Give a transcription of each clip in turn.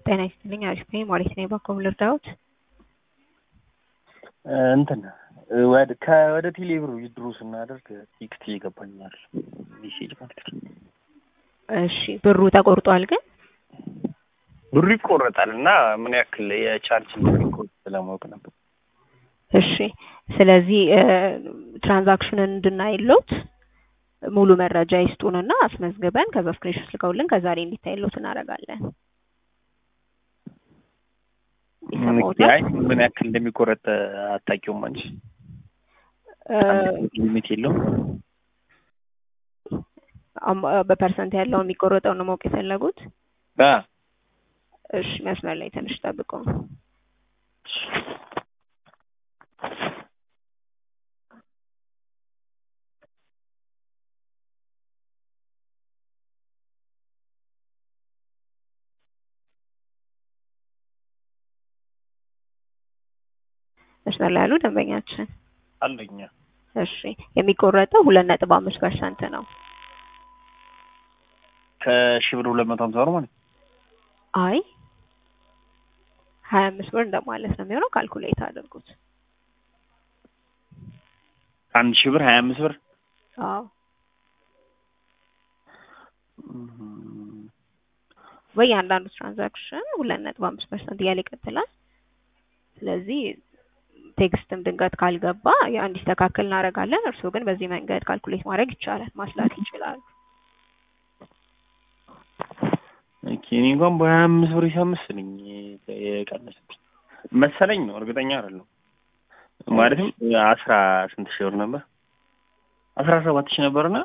ጤና ይስጥልኝ አሪፍ ነኝ ማለት ነው። በኮም ልርዳዎት? እንትን ወደ ከወደ ቴሌብር ዊድሮ ስናደርግ ቴክስት ይገባኛል ሜሴጅ ማለት ነው። እሺ ብሩ ተቆርጧል ግን ብሩ ይቆረጣል እና ምን ያክል የቻርጅ እንደሚቆርጥ ለማወቅ ነበር። እሺ ስለዚህ ትራንዛክሽንን እንድናይሎት ሙሉ መረጃ ይስጡንና አስመዝግበን ከዛ ስክሪንሾት ልከውልን ከዛሬ እንዲታይሎት እናደርጋለን። ይሰማዎታል? አይ ምን ያክል እንደሚቆረጥ አታውቂውም አንቺ? ሊሚት የለውም? አም- በፐርሰንት ያለው የሚቆረጠው ነው ማወቅ የፈለጉት? አ እሺ መስመር ላይ ትንሽ ጠብቁ። መስመር ላይ ያሉ ደንበኛችን አለኛ እሺ የሚቆረጠው ሁለት ነጥብ አምስት ፐርሰንት ነው። ከሺህ ብር ሁለት መቶ ሀምሳ ብር ማለት ነው። አይ ሀያ አምስት ብር እንደማለት ነው የሚሆነው። ካልኩሌት አድርጉት። አንድ ሺህ ብር ሀያ አምስት ብር አዎ በእያንዳንዱ ትራንዛክሽን ሁለት ነጥብ አምስት ፐርሰንት እያለ ይቀጥላል። ስለዚህ ቴክስትም ድንገት ካልገባ ያ እንዲስተካከል እናደርጋለን። እርስዎ ግን በዚህ መንገድ ካልኩሌት ማድረግ ይቻላል፣ ማስላት ይችላሉ። ኦኬ እኔ እንኳን በሀያ አምስት ብር ሂሳብ መሰለኝ የቀነሰብኝ መሰለኝ ነው እርግጠኛ አይደለሁም። ማለትም አስራ ስንት ሺህ ብር ነበር? አስራ ሰባት ሺህ ነበርና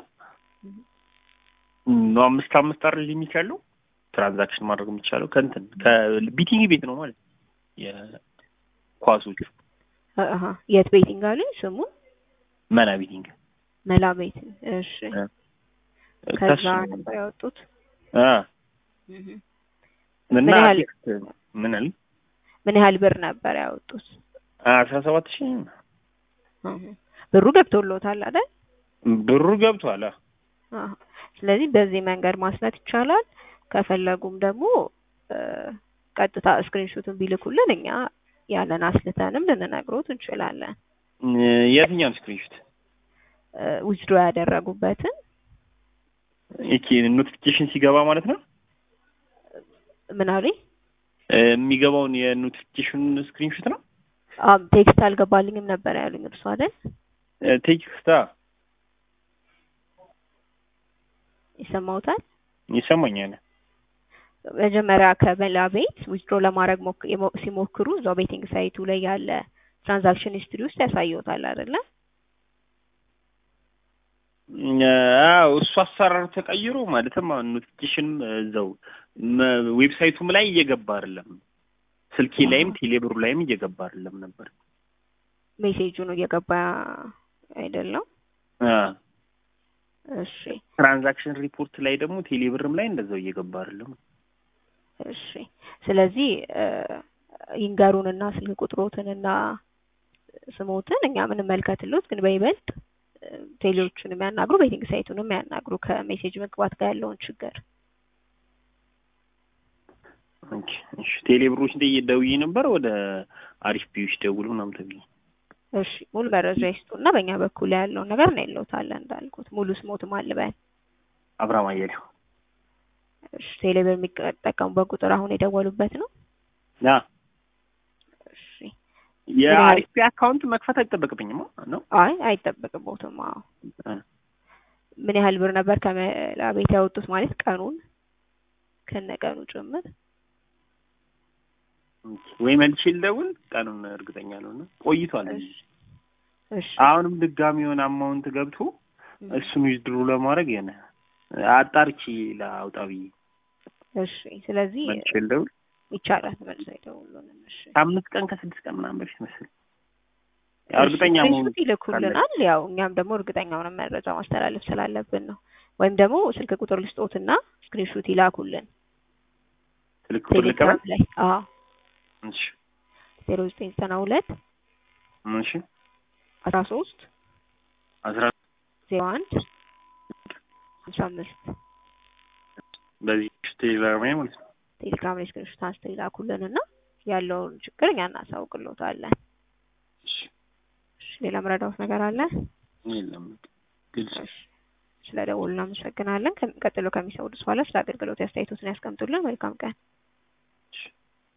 ነው አምስት አምስት አይደል ሊሚት ያለው ትራንዛክሽን ማድረግ የሚቻለው ከእንትን ከቢቲንግ ቤት ነው ማለት የኳሶቹ አሀ የት ቤቲንግ አሉኝ ስሙ መና ቤቲንግ መላ ቤቲንግ። እሺ ከዛ ከሱ ነበር ያወጡት። አ እህ እና ምን ያህል- ቴክስት ምን አለ ምን ያህል ብር ነበር ያወጡት? አስራ ሰባት ሺህ እህ ብሩ ገብቶሎታል አይደል? ብሩ ገብቷል። አ አሀ ስለዚህ በዚህ መንገድ ማስላት ይቻላል። ከፈለጉም ደግሞ እ ቀጥታ ስክሪንሾቱን ቢልኩልን እኛ ያለን አስልተንም ልንነግሮት እንችላለን። የትኛውን ስክሪንሾት ዊዝድሮ ያደረጉበትን ይቺ ኖቲፊኬሽን ሲገባ ማለት ነው ምን አሉኝ? እ የሚገባውን የኖቲፊኬሽን ስክሪንሾት ነው አም ቴክስት አልገባልኝም ነበር ያሉኝ እርሱ አይደል? ቴክስታ ይሰማውታል? ይሰማኛል። መጀመሪያ ከመላ ቤት ዊዝድሮ ለማድረግ ሞክ- የሞ- ሲሞክሩ እዛው ቤቲንግ ሳይቱ ላይ ያለ ትራንዛክሽን ሂስትሪ ውስጥ ያሳየውታል አይደለ? አዎ እሱ አሰራሩ ተቀይሮ ማለትም አሁን ኖቲፊኬሽንም እዛው መ- ዌብሳይቱም ላይ እየገባ አይደለም። ስልኬ ላይም ቴሌብሩ ላይም እየገባ አይደለም ነበር። ሜሴጁ ነው እየገባ አይደለም? አ እሺ ትራንዛክሽን ሪፖርት ላይ ደግሞ ቴሌብርም ላይ እንደዛው እየገባ አይደለም። እሺ ስለዚህ እ ይንገሩንና ስልክ ቁጥሮትንና ስሞትን እኛ ምንመልከትሎት፣ ግን በይበልጥ እ ቴሌዎቹን የሚያናግሩ ቤቲንግ ሳይቱንም የሚያናግሩ ከሜሴጅ መግባት ጋር ያለውን ችግር ኦኬ እሺ ቴሌብሮች ላይ ደውዬ ነበር ወደ አሪፍ ቢዎች ደውሉ ምናምን ተብዬ እሺ ሙሉ መረጃ ይስጡና በእኛ በኩል ያለውን ነገር እናይሎታለን። እንዳልኩት ሙሉ ስሞትም አልበን አብርሃም አያሌው እሺ ቴሌብር የሚጠቀሙበት ቁጥር አሁን የደወሉበት ነው። ያ እሺ የአሪፍ ቢ አካውንት መክፈት አይጠበቅብኝም ነው አይ አይጠበቅቦትም። አዎ አ ምን ያህል ብር ነበር ከመላ ቤት ያወጡት ማለት ቀኑን ከነቀኑ ጭምር? ወይ መልሼ ልደውል ቀኑን እርግጠኛ ነው ቆይቷል። እሺ እሺ አሁንም ድጋሚ የሆነ አማውንት ገብቶ እሱን ዊዝድሮ ለማድረግ የሆነ አጣርቼ ላውጣ ብዬ እሺ ስለዚህ መልሼ ልደውል ይቻላል መልሰው ይደውሉልን። እሺ ከአምስት ቀን ከስድስት ቀን ምናምን በፊት መሰለኝ እርግጠኛ እሺ፣ መሆን ስክሪንሾት ይልኩልናል። ያው እኛም ደግሞ እርግጠኛውን መረጃ ማስተላለፍ ስላለብን ነው። ወይም ደግሞ ስልክ ቁጥር ልስጦትና ስክሪንሾት ይላኩልን ስልክ ቁጥር ልቀበል? ቴሌግራም ላይ። አዎ እሺ ዜሮ ዘጠኝ ዘጠና ሁለት እሺ አስራ ሶስት አስራ ዜሮ አንድ ሀምሳ አምስት በዚህ ቴሌግራም ላይ ማለት ነው። ቴሌግራም ላይ ስክሪንሾት አንስተው ይላኩልን እና ያለውን ችግር እኛ እናሳውቅልዎታለን። እሺ እሺ ሌላ ምረዳዎት ነገር አለ? የለም ግልጽ እሺ ስለ ደወሉ እናመሰግናለን። ከሚ- ቀጥሎ ከሚሰሙት በኋላ ስለ አገልግሎት አስተያየቶትን ያስቀምጡልን። መልካም ቀን።